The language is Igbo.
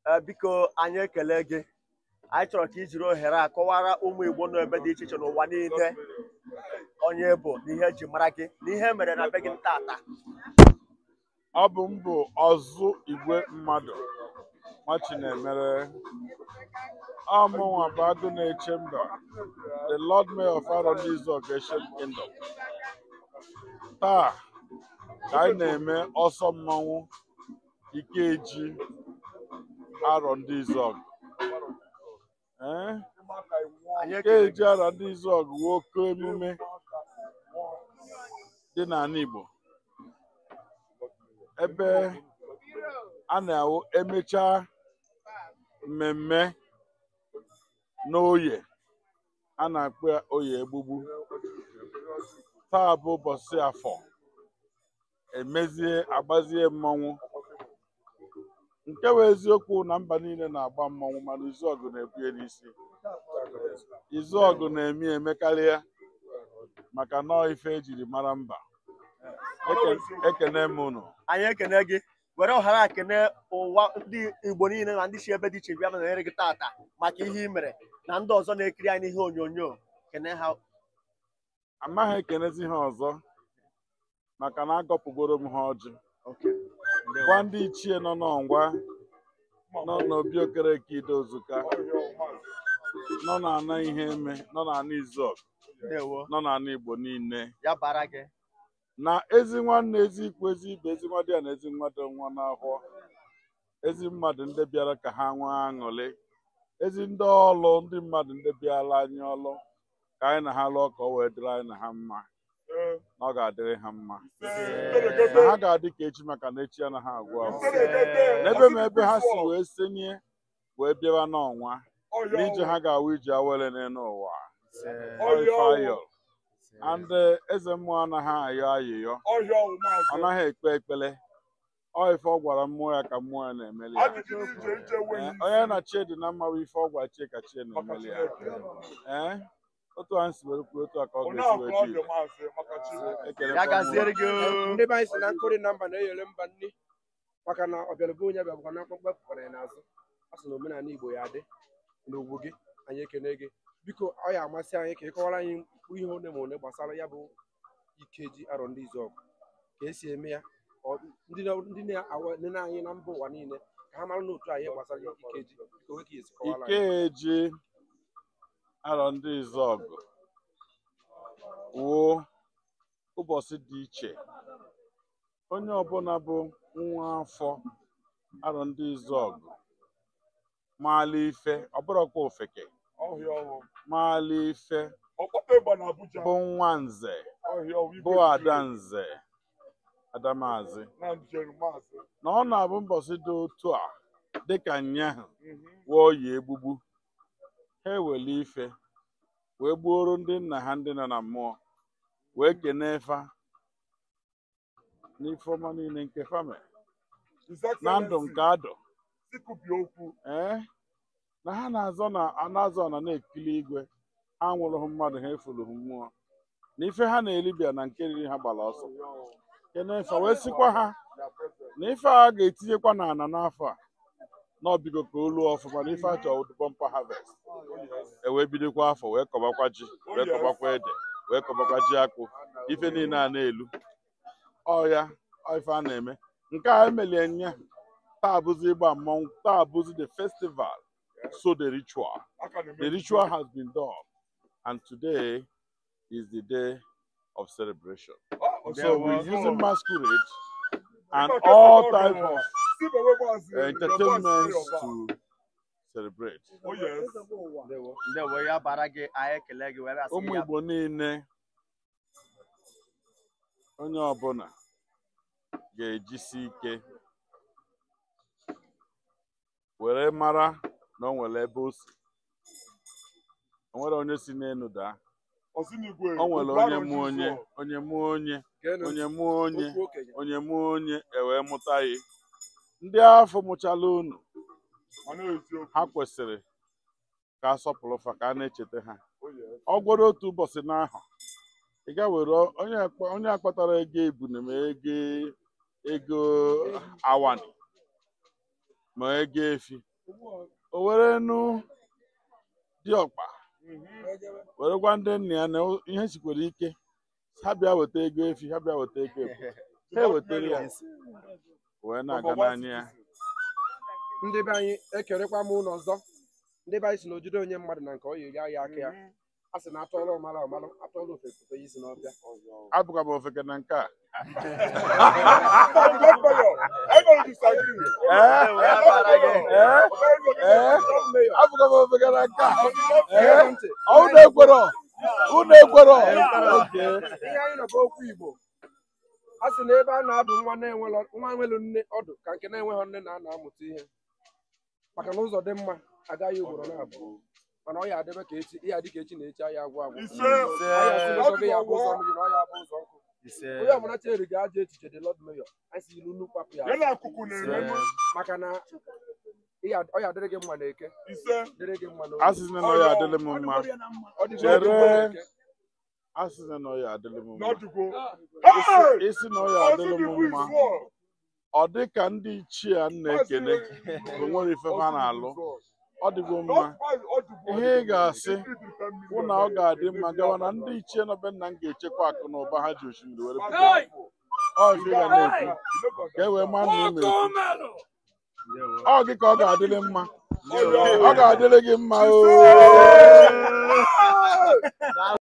Ee, biko anyị ekele gị anyị chọrọ ka i jiri ohere a kọwara ụmụ Igbo nọ ebe dị iche iche n'ụwa niile onye bụ na ihe eji mara gị na ihe mere na be gị tata ọ bụ m bụ ọzụ igwe mmadụ nwachinemere ọmụnwa bụ agụ na-eche mba the lord mayor of Arondizuogu Ancient Kingdom taa ka anyị na-eme ọsọ mmanwụ Ikeji Arondizuogu ee anyị ekele Ikeji Arondizuogu bụ oke emume dị n'ala Igbo ebe a na-awụ emechaa mmemme n'oye a na-akpọ ya oye egbugbu taa bụ ụbọchị afọ emezie agbazie mmọnwụ nke bụ eziokwu na mba niile na-agba mmọnwụ mana Izuọgụ na-ebu ya n'isi Izuọgụ na-eme emekarịa maka nọọ ife ejiri mara mba Eke- ekene m unu anyị ekene gị were ọhara a kene ụwa ndị Igbo niile na ndị si ebe dị iche bịa nọnyere gị tata maka ihe ị mere na ndị ọzọ na-ekiri anyị n'ihe onyonyo kene ha amaghị ekenezi ha ọzọ maka na agọpụgoro m ha ọjị gwa ndị ichie nọ n'ọngwa nọ n'obi okereke idozuka nọ n'ana ihe eme nọ n'ana Izuọgụ ndewo nọ n'ana Igbo niile ya bara gị na ezi nwanne ezi ikwu ezi ibe ezi nwa dị ya na ezi nwa dị nwa n'ahụ ezi mmadụ ndị bịara ka ha nwee aṅụrị ezi ndị ọlụ ndị mmadụ ndị bịara anyị ọlụ ka anyị na ha lụọ ka ọ wee dịrị anyị na ha mma na ọ ga-adịrị ha mma na ha ga-adị ka echi maka na echi anaghị agwụ agwụ n'ebe ma ebe ha si wee senye wee bịawa n'ọnwa n'ije ha ga-awụ ije awele n'elu ụwa Ọ ife ayọ and eh, eze mmụọ anaghị ayọ ayịyọ ọ naghị ekpe ekpele ọ ife ọ gwara mmụọ ya ka mmụọ ya na-emeli ya Eh, onye na chie dị na mma bụ ife ọ gwa chie ka chie na-emeli ya ee otu anyị si were kwuo otu a ka ọ ga-esi wee dị Ekele ya kwa gaziere mmụọ. gị ndị be anyị si na nkụrị na mba na-eyere mba nri maka na ọbịalụbe onye bịabụkwa na mkpọmkpọ pụkwara ya n'azụ a sị na omenala igbo ya adị n'ugwu gị anyị ekene gị biko ọ ya amasị anyị ka ị kọwara anyị mkpụrụ ihe one ma one gbasara ya bụ Ikeji Arondizuogu ka esi eme ya Ọ- ndị na- ndị na-nene anyị na mba ụwa niile ka ha mara n'otu anyị gbasara Ikeji ka onwe ka esi kọwara anyị Ikeji Arondizuogu wuo ụbọchị dị iche onye ọbụla bụ nwa afọ Arondizuogu maala ife ọbụrụkwa ofeke maala ife bụ nwa nze bụ ada nze adamazi na ọ na-abụ mbọsị dị otu a dịka nyaahụ wụọ ya egbugbu ha ewele ife wee gbuoro ndị nna ha ndị nọ na mmụọ wee kenee fa n'ife ọma niile nke fame na ndụ nke adụ ee na ha na-azọ na na-azọ na na-ekili igwe ha nwụrụghị mmadụ ha efulughị mmụọ na ife ha na-eribịa na nke riri ha gbara ọsọ kenee fa wee sikwa ha na ife a ga-etinyekwa n'ana n'afọ a na ọbigo ka o luo ọfụma na ife achọ bọmpa harvest e wee bidokwa afọ wee kọbakwa ji wee kọbakwa ede wee kọbakwa ji akpụ ife niile a na-elu ọ ya ọ ife a na-eme nke a emelie nya taa bụzi ịgba mmọnwụ taa bụzi the festival so the ritual the ritual has been done and today is the day of celebration so we're using masquerade and all type of uh, entertainments to celebrate. Ndewo. ndewo ya bara gị anyị ekele gị were asị ụmụ ya Igbo niile onye ọbụla ga-ejisi ike were mara na o nwere ebe o si o nwere onye si n'elu daa o nwere onye mụ onye onye mụ onye Geenụ onye mụ onye okwu okenye onye mụ onye ewee mụta ya ndị afọ mụchala unu ha kwesịrị ka asọpụrụ fa ka a na-echeta ha ọ gwara otu ụbọchị n'ahụ ị ga were onye akpa- onye akpatara ego ebune ma ego ego awani ma ego efi o were nu diọkpa were gwa ndị nna ya na ihe sikwere ike ha bịa weta ego efi ha bịa weta ego efu ha ewetara ya wee na-aga n'anya ya ndị be anyị ekerekwa m ụlọ ọzọ ndị be anyị si na ojide onye mmadụ na nke ọ yi ya aka ya a sị na atọọla ọmala ọmala atọọla ofe foto ya isi n'ọbịa abụkwa m ofeke na nke a Ee, wee bara gị. ee ee abụkwa m ofeke na nke a Ee, ee ntị. unu ekwero unu ekwero Okay. ihe anyị nọba okwu igbo a sị na ebe a na-adụ nwa na-enwelọ nwa nwelu nne ọdụ ka nke na-enweghị nne na ana amụta ihe maka na ụzọ dị mma agaghị ugboro na-abụ mana ọ ya adịbe ka echi ihe adị ka echi na echi anyị agwụ agwụ Ise. Anyị asị na ụzọ gị ya abụ ụzọ mmiri na ọ ya abụ ụzọ nkụ Ise. onye ọbụla chere ga aja echiche dị lọd meyọ anyị si ilu nnukwu kwapụ ya Ise. maka na ihe ad- ọ ya adịrị gị mma na eke dịrị gị mma na asịsị na ọ ya adịlị m mma ọ dịrị gị Chere. mma na eke asịsị na ọ ya adịlị m mma Isi- isi na ọ ya adịlị m mma ọ dị ka ndị ichie a na-ekene bụ nwere ife ha na-alụ ọ dịgo mma ihe ị ga-asị bụ na ọ ga-adị mma gawa na ndị ichie nọbe nna m ga-echekwa akụ na ụba ha ji osimiri were pụta ọ ife ị ga na-ekwu ka e wee maa na ị na-ekwu ọ gị ka ọ ga-adịrị mma ọ ga-adịrị gị mma o